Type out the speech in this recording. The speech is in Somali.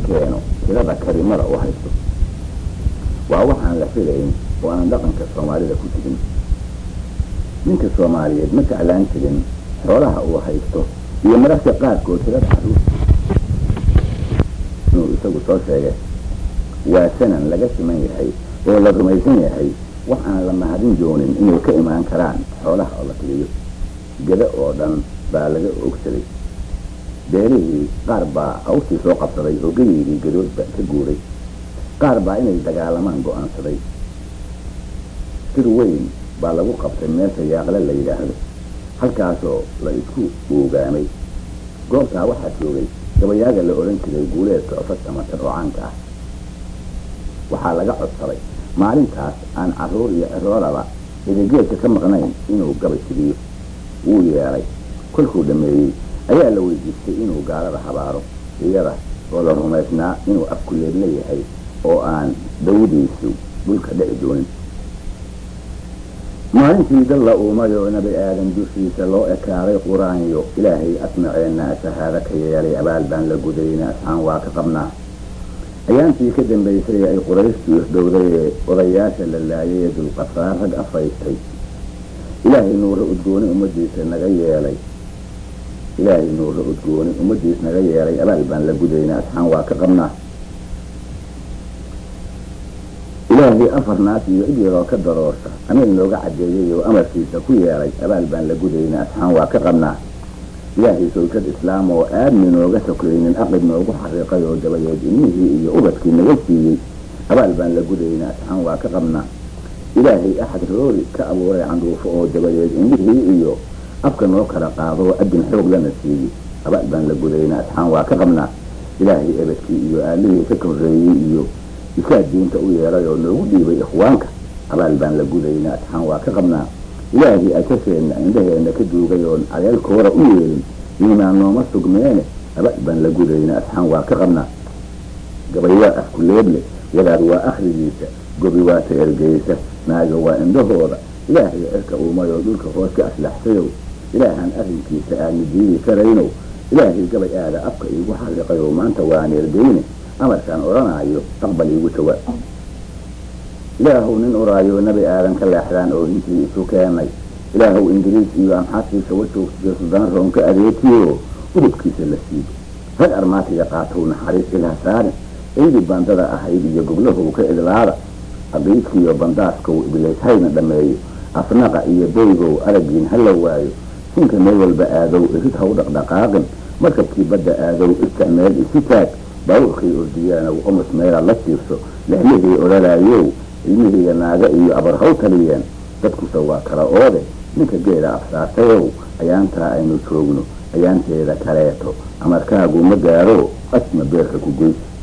keeno tirada karimada u haysto waa waxaan la filayn oo aan dhaqanka soomaalida ku jirin ninka soomaaliyeed ma jeclaan jirin xoolaha uu haysto iyo mararka qaarkood tirada caruur inuu isagu soo sheegay waa sanan laga siman yahay oo la rumaysan yahay wax aan la mahadin doonin inay ka imaan karaan xoolaha oo la tiriyo geda oo dhan baa laga ogsaday beerihii qaar baa awstii soo qabsaday oo gedeydii gadoodba ka guuray qaar baa inay dagaalamaan go-aansaday sir weyn baa lagu qabtay meesha yaaqle la yidhaahdo halkaasoo la isku oogaamay goobtaa waxaa joogay gabayaaga la odhan jiray guuleedka ofas ama tar oo caanka ah waxaa laga codsaday maalintaas aan carruur iyo ciroolaba edegeedka ka maqnayn inuu gabay tiriyo wuu yeelay kolkuu dhammeeyey ayaa la weydiistay inuu gaalada habaaro iyada oo la rumaysnaa inuu afkuleed leeyahay oo aan dawdiisu dhulka dhici doonin maalintii dalla uumayoo nabi aadan dushiisa loo ekaaday qur-aanyo ilaahay asmaceenna shahaado ka yeelay abaal baan la gudayna asxaan waa ka qabnaa ayaantii ka dambaysay ay qurayshtu isdhowday ee odayaasha la laayay ee dulqasaar rag afaystay ilaahay nuura udgooni ummadiisa naga yeelay ilaahay nuura udgooni ummadiis naga yeelay abaal baan la gudayna asxaan waa ka qabnaa ilaahay afar naas iyo cid yaroo ka daroorsa amiil nooga caddeeyey oo amarkiisa ku yeelay abaal baan la gudayna asxaan waa ka qabnaa ilaahay sawjad islaam oo aadmi nooga sokaynin aqib noogu xariiqay oo dabadeed ilmihii iyo ubadkii naga siiyey abaal baan la gudayna asxaan waa ka qabnaa ilaahay axad roori ka abuuray candhuufo oo dabadeed indhihii iyo afka noo kala qaado oo adin xoog lana siiyey abaal baan la gudayna asxaan waa ka qabnaa ilaahay ebadkii iyo aalihii ka korreeyey iyo isaa diinta u yeelay oo noogu dhiibay ikhwaanka abaal baan la gudayna asxaan waa ka qabnaa ilaahii ajasheenna indhaheenna ka duugay oon caleelkoora u yeelin iimaan nooma sugmeene abaal baan la gudayna asxaan waa ka qabnaa gabay waa afkuleeble wadaad waa akhrigiisa gobi waa ta ergeysa naaga waa indhahooda ilaahay cirka uumayoo dhulka hoos ka aslaxsayow ilaahaan arrinkiisa aadna diidi karaynow ilaahay gabay aada afka iigu xariiqayoo maanta waan ergeyne amarkaan odhanaayo aqbal iigu jawaab ilaahuw nin uraayo nabi aadan ka leexdaan oo hintii isu keenay ilaahuw ingiriis iyo amxaadkiisa wajoogsiyo sudaan roon ka adeetiyo udubkiisa la siibo rag armaatiga qaatow naxariis ilaha saarin ciidii bandada ahayd iyo goblahow ka idlaada abiidkiiyo bandaaskow ibliishayna dhammeeyo afnaqa iyo beygow aragiin hala waayo sinka meel walba aadow irid haw dhaqdhaqaaqin markabkii badda aadow isticmeel isu taag baabuurkay ordiyaanow omus meela la siibso lexlihii odhanaayow ilmihiiya naaga iyo abar haw taliyeen dadkuse waa kala oode ninka geeda afsaartayow ayaantaa aynu joogno ayaanteeda kaleeto amarkaagu ma gaaro asma beerka ku goys